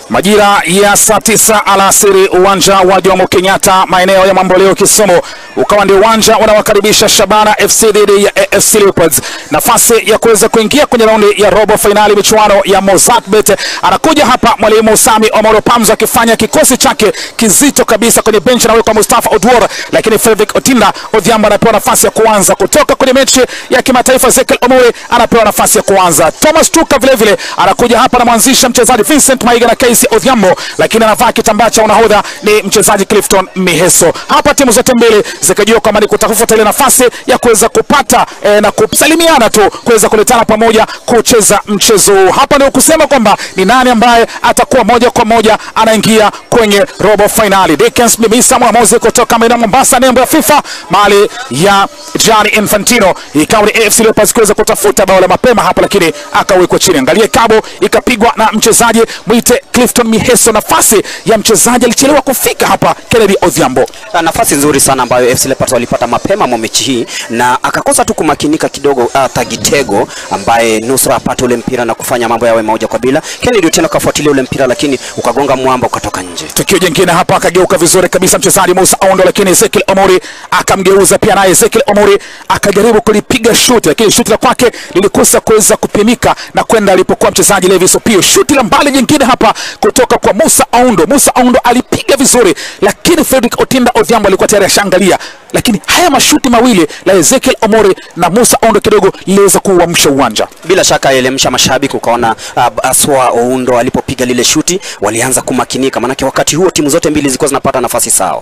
Majira ya saa tisa alasiri uwanja wa Jomo Kenyatta maeneo ya Mamboleo Kisumu ukawa ndio uwanja unawakaribisha Shabana FC dhidi ya AFC Leopards, nafasi ya kuweza kuingia kwenye raundi ya robo fainali michuano ya Mozartbet. Anakuja hapa mwalimu Sami Omoro Pamzo akifanya kikosi chake kizito kabisa kwenye benchi, anawekwa Mustafa Odwor, lakini Fredrick Otinda Odhiambo anapewa nafasi ya kuanza kutoka kwenye mechi ya kimataifa. Ezekiel Omuri anapewa nafasi ya kuanza. Thomas Tuka vile vile anakuja hapa na mwanzisha mchezaji Vincent Maiga na Casey Odhiambo, lakini anavaa kitambaa cha unahodha ni mchezaji Clifton Miheso. Hapa timu zote mbili zikajua kwamba ni kutafuta ile nafasi ya kuweza kupata eh, na kusalimiana tu kuweza kuletana pamoja kucheza mchezo huu. Hapa ndio kusema kwamba ni nani ambaye atakuwa moja kwa moja anaingia kwenye robo finali. Dickens Mimisa mwamuzi kutoka maeneo Mombasa, nembo ya FIFA mali ya Gianni Infantino, ikawa ni AFC Leopards kuweza kutafuta bao la mapema hapa, lakini akawekwa chini. Angalie kabo ikapigwa na mchezaji mwite Clifton Miheso. Nafasi ya mchezaji alichelewa kufika hapa, Kennedy Odhiambo. Ah, nafasi nzuri sana ambayo FC Leopards walipata mapema mwa mechi hii na akakosa tu kumakinika kidogo uh, Tagitego ambaye nusra apate ule mpira na kufanya mambo yawe moja kwa bila. Kennedy Otieno kafuatilia ule mpira lakini ukagonga mwamba ukatoka nje. Tukio jingine hapa, akageuka vizuri kabisa mchezaji Musa Ondo, lakini Ezekiel Omori akamgeuza pia, naye Ezekiel Omori akajaribu kulipiga shuti, lakini shuti la kwake lilikosa kuweza kupimika na kwenda alipokuwa mchezaji Levis Opio. Shuti la mbali jingine hapa kutoka kwa Musa Ondo. Musa Ondo alipiga vizuri, lakini Fredrick Otinda Odhiambo alikuwa tayari ashaangalia, lakini haya mashuti mawili la Ezekiel Omori na Musa Ondo kidogo liliweza kuuamsha uwanja. Bila shaka elemsha mashabiki, ukaona uh, Aswa Oundo alipopiga lile shuti walianza kumakinika, manake wakati huo timu zote mbili zilikuwa zinapata nafasi sawa.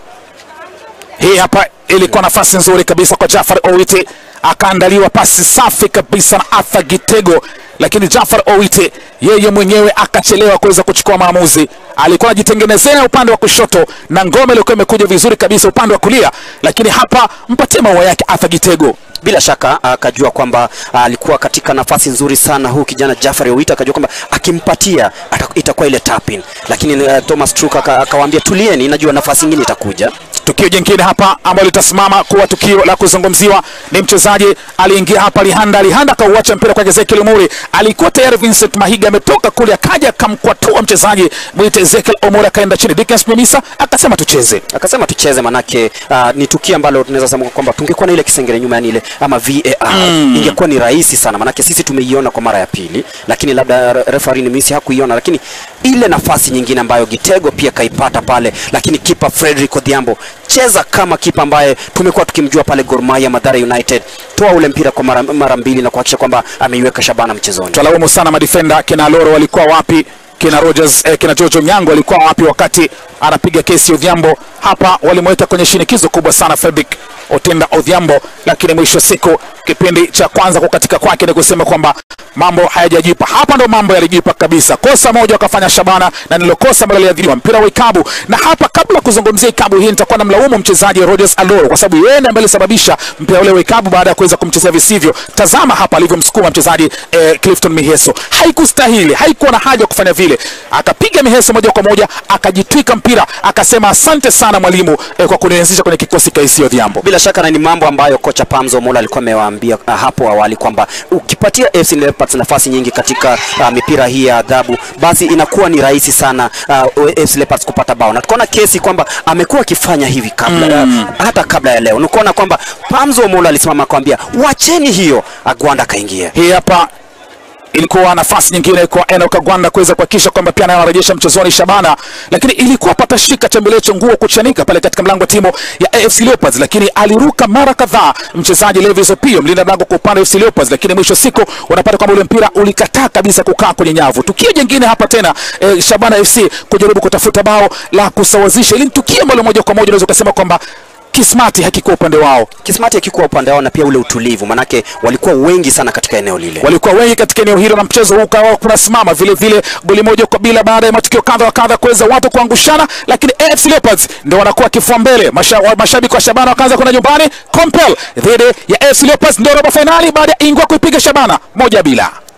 Hii hapa ilikuwa nafasi nzuri kabisa kwa Jafar Owiti, akaandaliwa pasi safi kabisa na Arthur Gitego, lakini Jafar Owiti yeye mwenyewe akachelewa kuweza kuchukua maamuzi. Alikuwa anajitengenezea upande wa kushoto na ngome ilikuwa imekuja vizuri kabisa upande wa kulia, lakini hapa mpatie maua yake Arthur Gitego. Bila shaka akajua kwamba alikuwa katika nafasi nzuri sana huu kijana Jafari Owita, akajua kwamba akimpatia ata- itakuwa ile tapin, lakini uh, Thomas Truk aka- akawaambia tulieni, najua nafasi nyingine itakuja. Tukio jingine hapa ambalo litasimama kuwa tukio la kuzungumziwa ni mchezaji aliingia hapa Lihanda. Lihanda akauacha mpira kwa Ezekiel Omuri, alikuwa tayari Vincent Mahiga ametoka kule, akaja akamkwatua mchezaji mwite Ezekiel Omuri, akaenda chini. Dickens Mimisa akasema tucheze. Akasema tucheze, manake uh, ni tukio ambalo tunaweza sema kwamba tungekuwa na ile kisengere nyuma, yani ile ama VAR ingekuwa ni rahisi sana, manake sisi tumeiona kwa mara ya pili, lakini labda re- referee Misi hakuiona, lakini ile nafasi nyingine ambayo Gitego pia kaipata pale, lakini kipa Frederick Odhiambo, cheza kama kipa ambaye tumekuwa tukimjua pale Gor Mahia, Mathare United, toa ule mpira kwa mara, mara mbili na kuhakikisha kwamba ameiweka Shabana mchezoni. Twalaumu sana madifenda kina Loro walikuwa wapi? Kina Rogers eh, kina Jojo Nyango walikuwa wapi wakati anapiga kesi Odhiambo? Hapa walimweka kwenye shinikizo kubwa sana Fredrick Otinda Odhiambo, lakini mwisho wa siku kipindi cha kwanza kukatika kwake ni kusema kwamba mambo hayajajipa. Hapa ndo mambo yalijipa kabisa. Kosa moja wakafanya Shabana na nilo kosa ambalo liliadhiriwa mpira wa ikabu. Na hapa kabla ya kuzungumzia ikabu hii, nitakuwa na mlaumu mchezaji Rogers Aloro kwa sababu yeye ndiye ambaye alisababisha mpira ule wa ikabu baada ya kuweza kumchezea visivyo. Tazama hapa alivyomsukuma mchezaji eh, Clifton Miheso, haikustahili, haikuwa na haja ya kufanya vile. Akapiga Miheso moja kwa moja, akajitwika mpira, akasema asante sana mwalimu eh, kwa kunianzisha kwenye kikosi cha AFC Odhiambo. Bila shaka na ni mambo ambayo kocha Pamzo Mola alikuwa amewaambia uh, hapo awali kwamba ukipatia FC Leopards nafasi nyingi katika uh, mipira hii ya adhabu, basi inakuwa ni rahisi sana uh, FC Leopards kupata bao, na tukaona kesi kwamba amekuwa akifanya hivi kabla uh, hata kabla ya leo, nikuona kwamba Pamzo Mola alisimama akamwambia wacheni hiyo, Agwanda akaingia. Hii hapa ilikuwa nafasi nyingine kwa Enoch Agwanda kuweza kuhakikisha kwamba pia naye anarejesha mchezoni Shabana, lakini ilikuwa patashika chembelecho nguo kuchanika pale katika mlango wa timu ya AFC Leopards, lakini aliruka mara kadhaa mchezaji Levis Opio, mlinda mlango kwa upande wa AFC Leopards, lakini mwisho wa siku unapata kwamba ule mpira ulikataa kabisa kukaa kwenye nyavu. Tukio jingine hapa tena eh, Shabana FC kujaribu kutafuta bao la kusawazisha, ili ni tukio ambalo moja kwa moja unaweza ukasema kwamba kismati hakikuwa upande wao. Kismati akikuwa upande wao na pia ule utulivu, manake walikuwa wengi sana katika eneo lile. walikuwa wengi katika eneo hilo na mchezo huu ukawa kunasimama vile vile goli moja kwa bila baada ya matukio kadha wa kadha kuweza watu kuangushana, lakini AFC Leopards ndio wanakuwa kifua mbele. Masha, wa- mashabiki wa Shabana wakaanza kwenda nyumbani. Compel dhidi ya AFC Leopards ndio robo fainali baada ya Ingwa kuipiga Shabana moja bila.